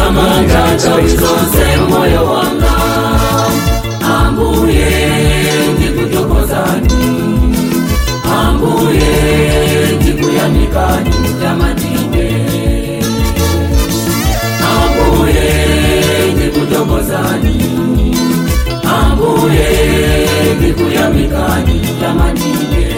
izantamandata wizonse moyo wanga ambuye ndikutokozani ambuye ndikuyamikani tamatinde ambuye ndikutokozani ambuye ndikuyamikani tamatinde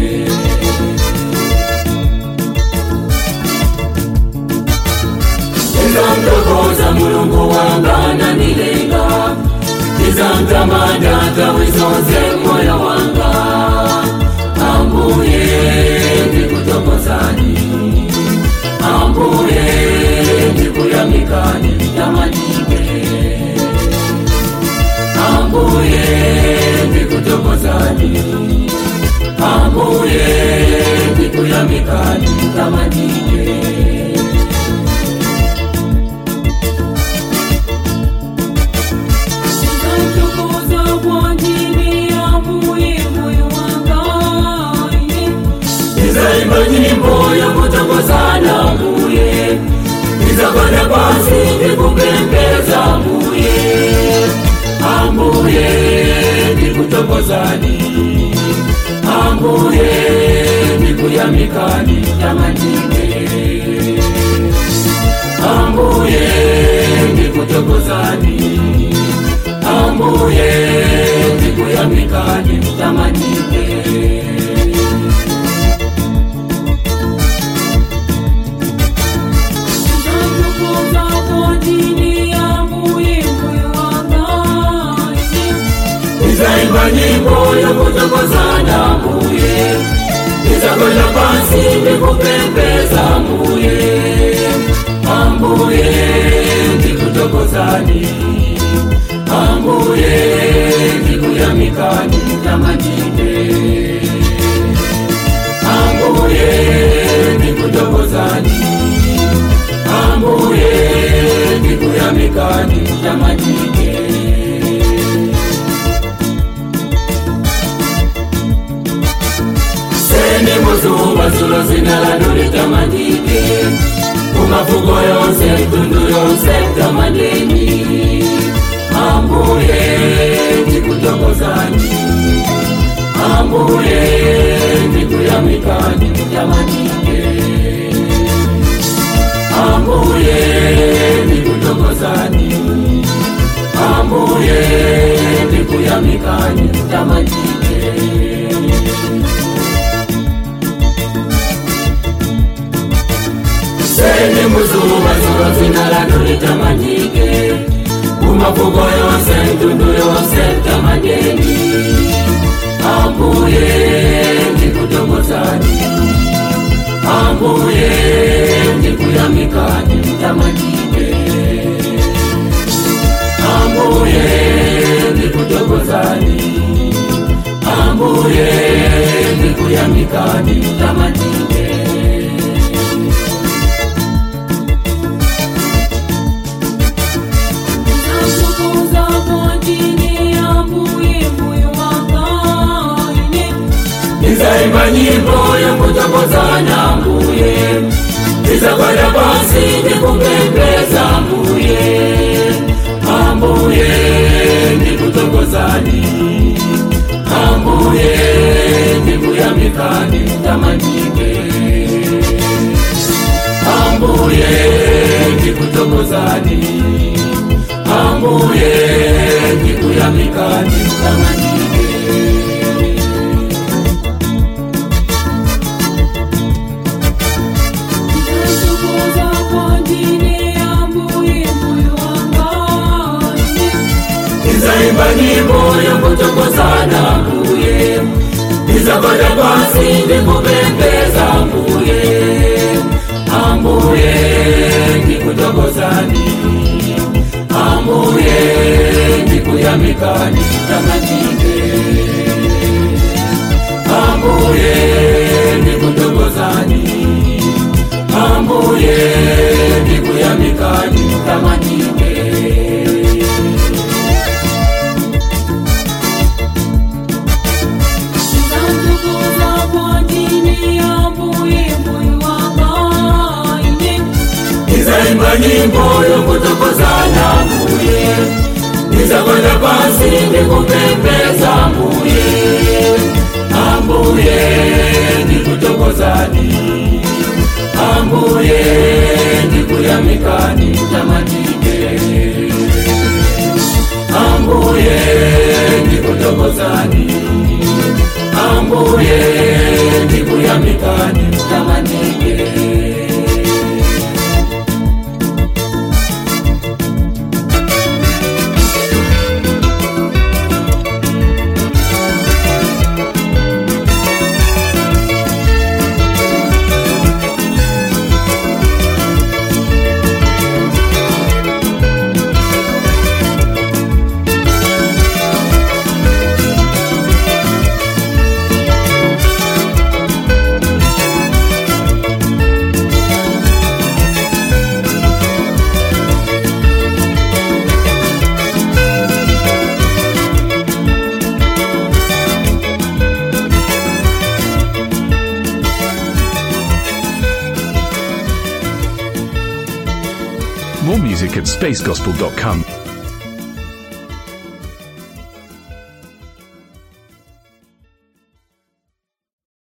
izamtokoza mulungu wanga nanilenga izamtamadata wizonze moyo wanga ambuye ndikutokozani ambuye ndikuyamikani tamadike ambuye ndikutokozani ambuye ndikuyamikani tamadike Nitakutukuza kwa ajili ya Mungu moyo wanga. Nizaimba nyimbo ya kutokozana mbuye Nizakwenda pasi nikupembeza mbuye Ambuye nikutokozani Ambuye nikuyamikani tamatine Ambuye nikutokozani Ambuye nikuyamikani tamatine Nitakutukuza kwa ajili ya Mungu moyo wanga. Nizaimba nyimbo ya kutokozana mbuye Nizakwenda pasi nikupembeza mbuye Ambuye ndikutokozani Ambuye ndikuyamikani tamatinde Ambuye ndikutokozani Ambuye ndikuyamikani tamatinde seni muzuba zulo zina lanu litamandike kumavugo yonse mtundu yonse tamadeni ambuye ndikutokozani ambuye ndikuyamikani tamadike ambuye ndikutokozani ambuye ndikuyamikani tamadike seni muzuba zulo zina lanu litamanyike kumavugo yonse mtundu yonse tamadeni ambuye ndikutokozani ambuye ndikuyamikani tamadike ambuye ndikutokozani ambuye ndikuyamikani tamadike Nitakutukuza kwa ajili ya Mungu moyo wanga. Nizaimba nyimbo ya kutokozana mbuye Nizakwenda pasi nikupembeza mbuye Ambuye ndikutokozani Ambuye ndikuyamikani tamatike Ambuye ndikutokozani Ambuye ndikuyamikani tamatike Nitakutukuza kwa ajili ya Mungu moyo wanga. Nizaimba nyimbo ya kutokozana mbuye Nizakwenda pasi nikupembeza mbuye Ambuye ndikutokozani Ambuye ndikuyamikani tamatike Ambuye ndikutokozani Ambuye ndikuyamikani tamatike Nitakutukuza kwa ajili ya Mungu moyo wanga. Nizaimba nyimbo ya kutokozana nizakwenda pasi nikupembeza ambuye ambuye nikutokozani ambuye nikuyamikani tamanike ambuye nikutokozani ambuye nikuyamikani tamanike More music at spacegospel.com.